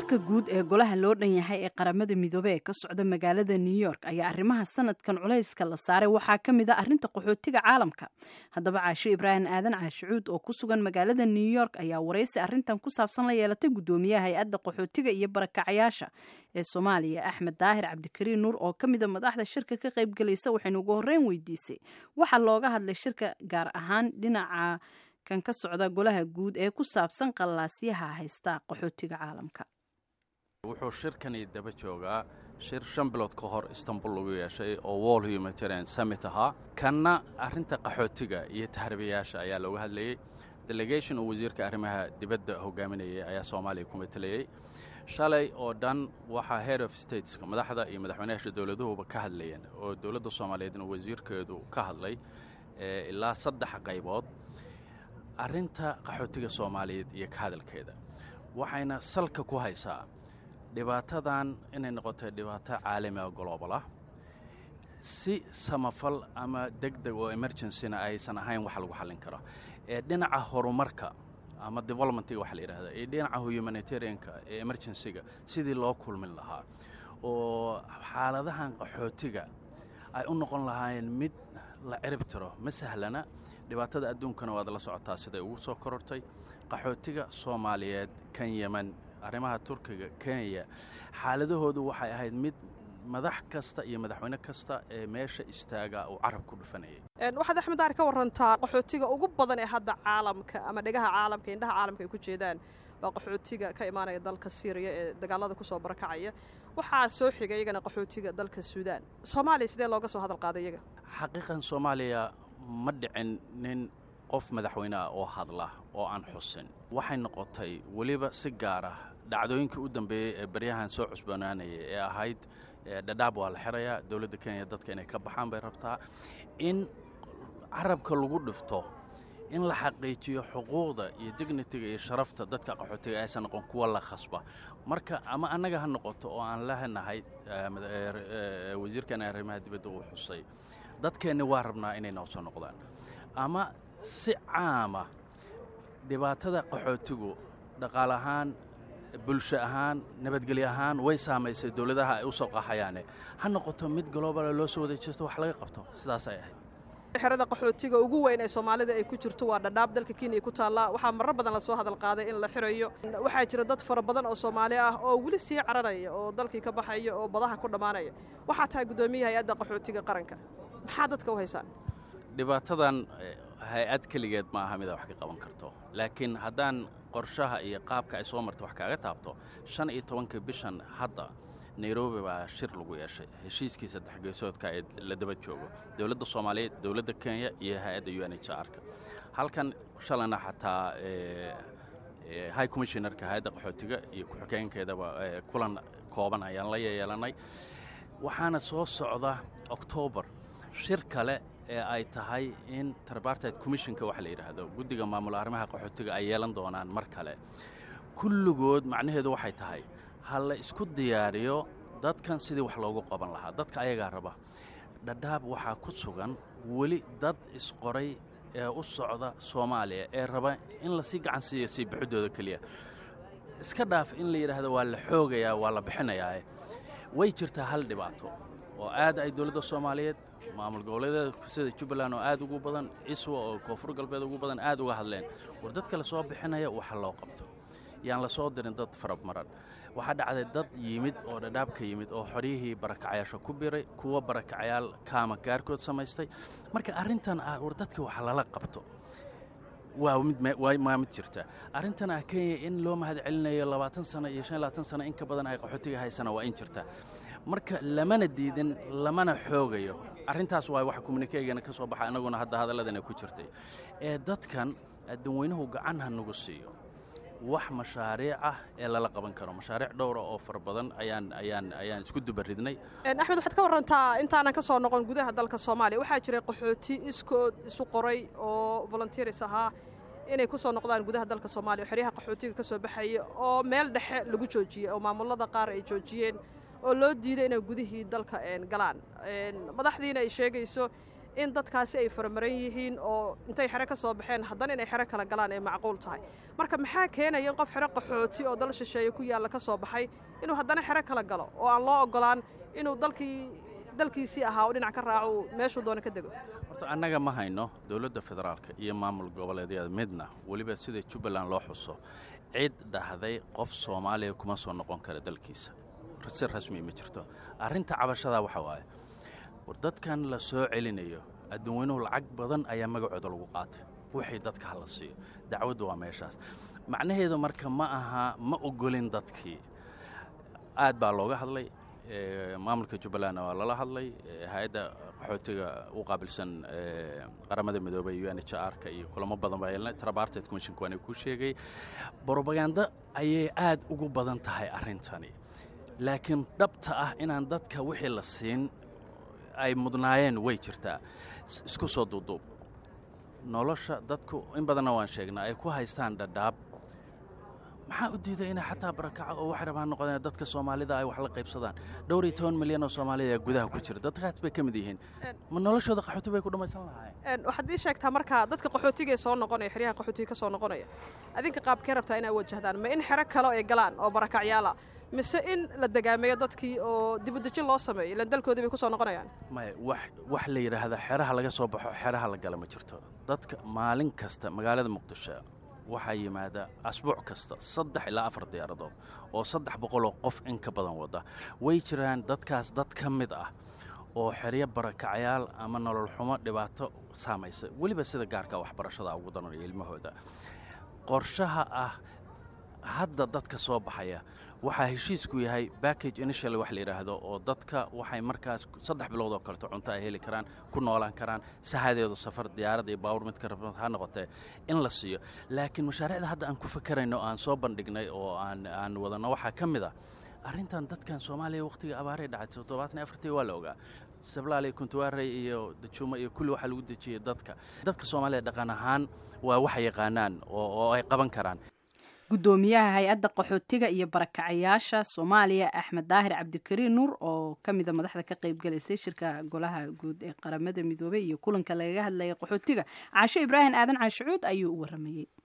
shirka guud ee golaha loo dhan yahay ee qaramada midoobe ee ka socda magaalada new york ayaa arrimaha sanadkan culayska la saaray waxaa ka mid a arrinta qaxootiga caalamka haddaba caasho ibraahim aadan caashicuud oo ku sugan magaalada new york ayaa waraysi arrintan ku saabsan la yeelatay guddoomiyaha hay-adda qaxootiga iyo barakacayaasha ee soomaaliya axmed daahir cabdikariin nuur oo ka mida madaxda shirka ka qaybgelaysa waxaynu ugu horreyn weydiisay waxaa looga hadlay shirka gaar ahaan dhinaca kan ka socda golaha guud ee ku saabsan qallaasyaha haysta qaxootiga caalamka wuxuu shirkani daba joogaa shir shan bilood ka hor istanbul lagu yeeshay oo wall humanitarian summit ahaa kanna arrinta qaxootiga iyo taxribayaasha ayaa looga hadlayey delegation uu wasiirka arrimaha dibadda hogaaminayay ayaa soomaaliya ku matelayey shalay oo dhan waxaa head of stateska madaxda iyo madaxweynayaasha dowladuhuba ka hadlayeen oo dowladda soomaaliyeedna wasiirkeedu ka hadlay ilaa saddex qaybood arrinta qaxootiga soomaaliyeed iyo ka hadalkeeda waxayna salka ku haysaa dhibaatadan inay noqotay dhibaato caalamiga global ah si samafal ama deg deg oo emergencina aysan ahayn wax lagu xallin karo ee dhinaca horumarka ama developmentiga waxa la yidhahda ee dhinaca humanitarianka ee emergencyga sidii loo kulmin lahaa oo xaaladahan qaxootiga ay u noqon lahaayeen mid la cirib tiro ma sahlana dhibaatada adduunkana waad la socotaa siday ugu soo korortay qaxootiga soomaaliyeed kan yeman arrimaha turkiga kenya xaaladahoodu waxay ahayd mid madax kasta iyo madaxweyne kasta ee meesha istaaga uu carab ku dhufanayay waxaad axmed daar ka warantaa qaxootiga ugu badan ee hadda caalamka ama dhegaha caalamka indhaha caalamka ay ku jeedaan waa qaxootiga ka imaanaya dalka syriya ee dagaalada kusoo barakacaya waxaa soo xigay iyagana qaxootiga dalka suudaan soomaaliya sidee looga soo hadal qaaday iyaga xaqiiqan soomaaliya ma dhicin nin qof madaxweyne ah oo hadla oo aan xusin waxay noqotay weliba si gaar ah dhacdooyinkii u dambeeyey ee baryahan soo cusbanaanayay ee ahayd dhadhaab waa la xirayaa dowladda kenya dadka inay ka baxaan bay rabtaa in carabka lagu dhifto in la xaqiijiyo xuquuqda iyo dignitiga iyo sharafta dadka qaxootiga aysan noqon kuwa la khasba marka ama annaga ha noqoto oo aan lahanahay wasiirkana arrimaha dibadda uu xusay dadkeenni waa rabnaa inay noo soo noqdaan ama si caama dhibaatada qaxootigu dhaqaale ahaan bulsho ahaan nabadgelyo ahaan way saamaysay dowladaha ay u soo qaxayaane ha noqoto mid globala loo soo wada jeesto wax laga qabto sidaas ay ahayd xerada qaxootiga ugu weyn ee soomaalida ay ku jirto waa dhadhaab dalka kenya ku taallaa waxaa marar badan lasoo hadal qaaday in la xirayo waxaa jira dad fara badan oo soomaali ah oo weli sii cararaya oo dalkii ka baxaya oo badaha ku dhammaanaya waxaa tahay guddoomiyaha hay-adda qaxootiga qaranka maxaa dadka u haysaan dhibaatadan hay-ad keligeed ma aha mida wax ka qaban karto laakiin haddaan qorshaha iyo qaabka ay soo marta wax kaaga taabto shan iyo tobanka bishan hadda nairobi baa shir lagu yeeshay heshiiskii saddex geesoodka ee la daba joogo dowladda soomaaliyeed dowladda kenya iyo hay-adda u n h r-ka halkan shalayna xataa high commissionerka hay-adda qaxootiga iyo ku-xigeenkeedaba kulan kooban ayaan la yeelanay waxaana soo socda oktoobar shir kale ee ay tahay in tripartite commissionka waxa la yidhaahdo guddiga maamul arrimaha qaxootiga ay yeelan doonaan mar kale kulligood macnaheedu waxay tahay ha la isku diyaariyo dadkan sidii wax loogu qaban lahaa dadka ayagaa raba dhadhaab waxaa ku sugan weli dad isqoray ee u socda soomaaliya ee raba in lasii gacan siiyo sii bixidooda keliya iska dhaaf in la yidhaahdo waa la xoogayaa waa la bixinayaa way jirtaa hal dhibaato oo aad ay dowladda soomaaliyeed maamul goboleedyada sida jubbaland oo aad ugu badan iswa oo koonfur galbeed ugu badan aad uga hadleen war dadka la soo bixinaya waxa loo qabto yaan la soo dirin dad faramaran waxaa dhacday dad yimid oo dhadhaab ka yimid oo xoryihii barakacayaasha ku biray kuwa barakacayaal kaama gaarkood samaystay marka arrintan ah war dadka waxa lala qabto waa midwaa mid jirta arrintan ah kenya in loo mahad celinayo labaatan sano iyo shan labaatan sano in ka badan ay qaxootiga haysana waa in jirta marka lamana diidin lamana xoogayo arrintaas waa wax kommunikeygana ka soo baxa annaguna hadda hadalladana ku jirtay ee dadkan addanweynuhu gacan ha nagu siiyo wax mashaariic ah ee lala qaban karo mashaariic dhowra oo fara badan ayaan ayaan ayaan isku dubaridnay axmed waxaad ka warrantaa intaanan ka soo noqon gudaha dalka soomaaliya waxaa jiray qaxooti iskood isu qoray oo volunteeris ahaa inay ku soo noqdaan gudaha dalka soomaaliya xeryaha qaxootiga ka soo baxaya oo meel dhexe lagu joojiyey oo maamulada qaar ay joojiyeen oo loo diiday inay gudihii dalka galaan madaxdiina ay sheegayso in dadkaasi ay faramaran yihiin oo intay xero ka soo baxeen haddana inay xero kala galaan ay macquul tahay marka maxaa keenaya in qof xero qaxooti oo dal shisheeye ku yaalla ka soo baxay inuu haddana xero kala galo oo aan loo oggolaan inuu dalkii dalkiisii ahaa oo dhinac ka raaco uu meeshuu doono ka dego horta annaga ma hayno dowladda federaalka iyo maamul goboleedyada midna weliba sida jubbaland loo xuso cid dhahday qof soomaaliya kuma soo noqon kara dalkiisa si rasmi ma jirto arrinta cabashadaa waxa waaye war dadkan la soo celinayo adduunweynuhu lacag badan ayaa magacooda lagu qaatay wixii dadka hala siiyo dacwaddu waa meeshaas macnaheedu marka ma aha ma ogolin dadkii aad baa looga hadlay maamulka jubbalandna waa lala hadlay hay-adda qaxootiga u qaabilsan qaramada midoobay u n h r-ka iyo kulamo badan baa yeelnay trabarted commissionka waana ku sheegay brobaganda ayay aad ugu badan tahay arrintani laakiin dhabta ah inaan dadka wixii la siin ay mudnaayeen way jirtaa isku soo duuduub nolosha dadku in badanna waan sheegnaa ay ku haystaan dhadhaab maxaa u diiday inay xataa barakaco oo waxay rabaan noqdeen dadka soomaalida ay wax la qaybsadaan dhowr iyo toban milyan oo soomaalida ayaa gudaha ku jira dadkaas bay ka mid yihiin ma noloshooda qaxooti bay ku dhammaysan lahaayeen waxaad ii sheegtaa markaa dadka qaxootigaee soo noqonaya xeryahan qaxootiga ka soo noqonaya adinka qaabkee rabtaa inaa wajahdaan ma in xero kale ay galaan oo barakacyaala mise in la degaameeyo dadkii oo dibudejin loo sameeyo ilan dalkoodii bay ku soo noqonayaan maya wax wax la yidhaahda xeraha laga soo baxo xeraha la gala ma jirto dadka maalin kasta magaalada muqdisho waxaa yimaada asbuuc kasta saddex ilaa afar diyaaradood oo saddex boqoloo qof in ka badan wada way jiraan dadkaas dad ka mid ah oo xeryo barakacyaal ama nolol xumo dhibaato saamaysa weliba sida gaarka waxbarashada ugu daranaya ilmahooda qorshaha ah hadda dadka soo baxaya waxaa heshiisku yahay backage initial wax la yidhaahdo oo dadka waxay markaas saddex bilood oo kaleto cunto ay heli karaan ku noolaan karaan sahadeedu safar diyaarad iyo baawur midka rab ha noqotee in la siiyo laakiin mashaariicda hadda aan ku fakarayno aan soo bandhignay oo aan aan wadanno waxaa ka mid ah arrintan dadkan soomaaliya wakhtiga abaaray dhacay toddobaatan iyo afartii waa la ogaa sablaale kuntuwaarey iyo dajuumo iyo kulli waxaa lagu dejiyey dadka dadka soomaaliya dhaqan ahaan waa wax yaqaanaan oo ay qaban karaan gudoomiyaha hay-adda qaxootiga iyo barakacayaasha soomaaliya axmed daahir cabdikariin nuur oo ka mida madaxda ka qaybgalaysay shirka golaha guud ee qaramada midoobey iyo kulanka lagaga hadlayay qaxootiga caasho ibraahim aadan caashicuud ayuu u waramayey